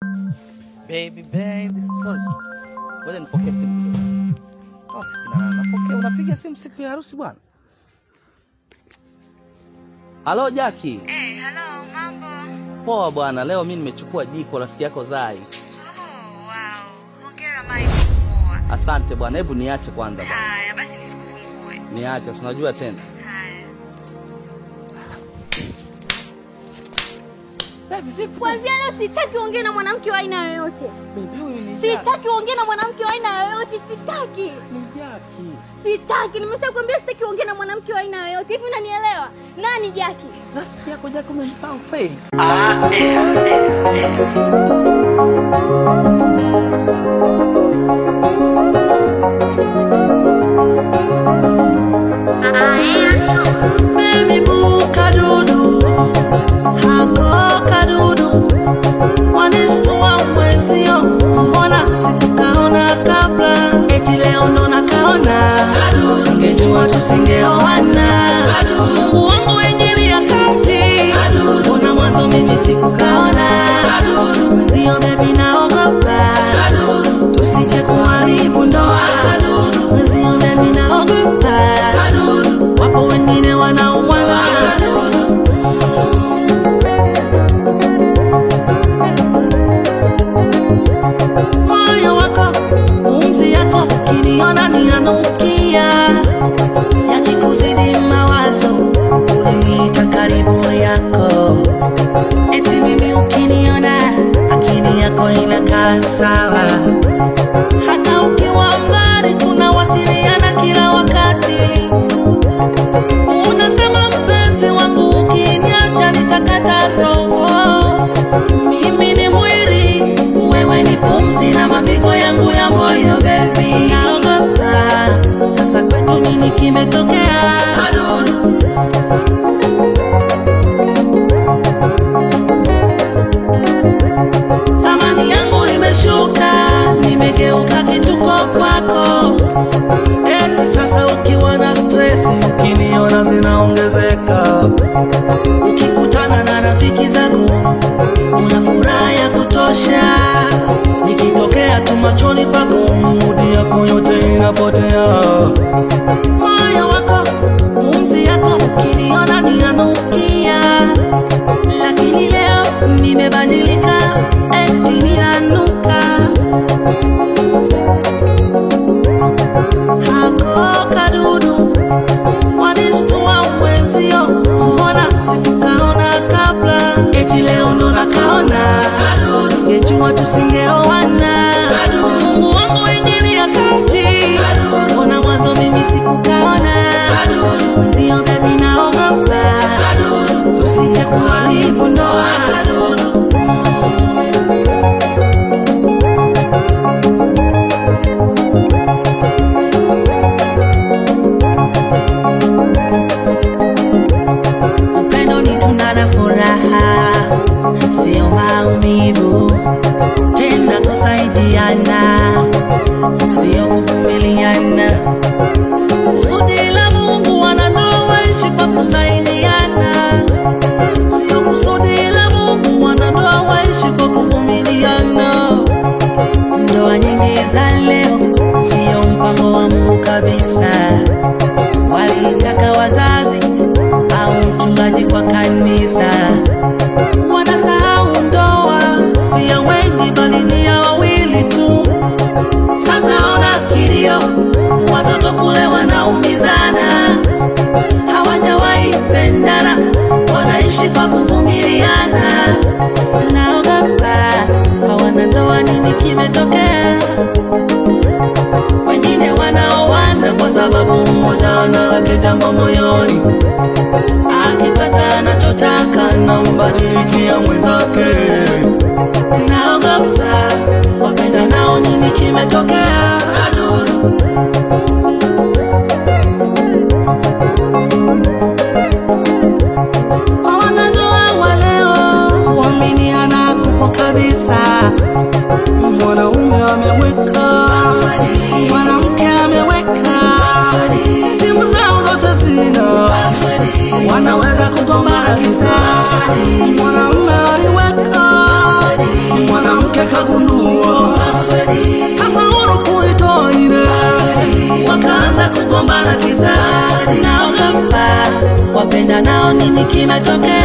Baby, baby, sorry. Ngoja nipokee simu kidogo. Kama siku na nani napokea, unapiga simu siku ya harusi bwana. Halo Jaki. Eh, hello, mambo. Poa bwana, leo mimi nimechukua jiko rafiki yako Zai. Oh, wow. Hongera Mike. Poa. Asante bwana, hebu niache kwanza bwana. Haya, basi nisikusumbue. Niache, si unajua tena. Haya. Baby, vipi? Kwanzia leo sitaki uongee na mwanamke wa aina yoyote. Baby, huyu ni Jaki. Sitaki uongee na mwanamke wa aina yoyote, sitaki. Ni Jaki. Sitaki, nimeshakwambia sitaki uongee na mwanamke wa aina yoyote. Hivi unanielewa? Nani Jaki? Rafiki yako Jaki umemsahau kweli? Baby boo kadudu hako kadudu wanishtua mwenzio, mbona sikukaona kabla? Eti leo ndo nakaona, ingejua tusingeoana. Mungu wangu ingilia kati, mbona mwanzo mimi sikukaona? Mwenzio baby naogopa, tusije kuharibu ndoa. Mwenzio baby naogopa, wapo wengine wanauana. moyo wako pumzi yako kiniona ninanukia yakikuzidi mawazo uliniita karibu yako eti mimi ukiniona akili yako inakaa sawa hata ukiwa mbali tunawasiliana kila wakati unasema mpenzi wangu ukiniacha nitakata roho mimi ni mwili wewe ni pumzi na mapigo yangu ya moyo bebi naogopa sasa kwetu nini kimetokea Kaduru. thamani yangu imeshuka nimegeuka kituko kwako eti sasa ukiwa na stresi ukiniona zinaongezeka ukikutana na rafiki zako una furaha ya kutosha nikitokea tu machoni pako mudi yako yote inapotea moyo wako pumzi yako ukiniona ninanukia lakini leo nimebadilika eti ninanuka hako kadudu wanishtua mwenzio, mbona sikukaona kabla? Eti leo ndo nakaona, ingejua tusingeoana. Mungu wangu ingilia kati, mbona mwanzo mimi sikukaona? Mwenzio bebi naogopa, usije kuharibu ndoa. upendo ni tunda la furaha, sio maumivu, tena kusaidiana, sio kuvumiliana. Kusudi la Mungu wanandoa waishi kwa kusaidiana, sio kusudi la Mungu wanandoa waishi kwa kuvumiliana. Ndoa nyingi za leo sio mpango wa Mungu kabisa, walitaka wazazi au mchungaji kwa kanisa. Wanasahau ndoa si ya wengi, bali ni ya wawili tu. Sasa ona kilio, watoto kule wanaumizana, hawajawahi pendana, wanaishi kwa kuvumiliana. Naogopa hawana ndoa, nini kimetokea? Wengine wanaoana kwa sababu mmoja analake jambo moyoni akipata anachotaka nambadilikia mwenzake. Naogopa wapenda nao, nini kimetokea? Aduru. Kwa wanandoa wa leo kuaminiana kupo kabisa. Mwanaume ameweka, mwanamke ameweka, simu zao zote zina wanaweza kugombana kisa. Mwanaume aliweka, mwanamke wakagundua Password. kafaulu kuitoa ile wakaanza kugombana kisa naogopa wapenda nao nini kimetokea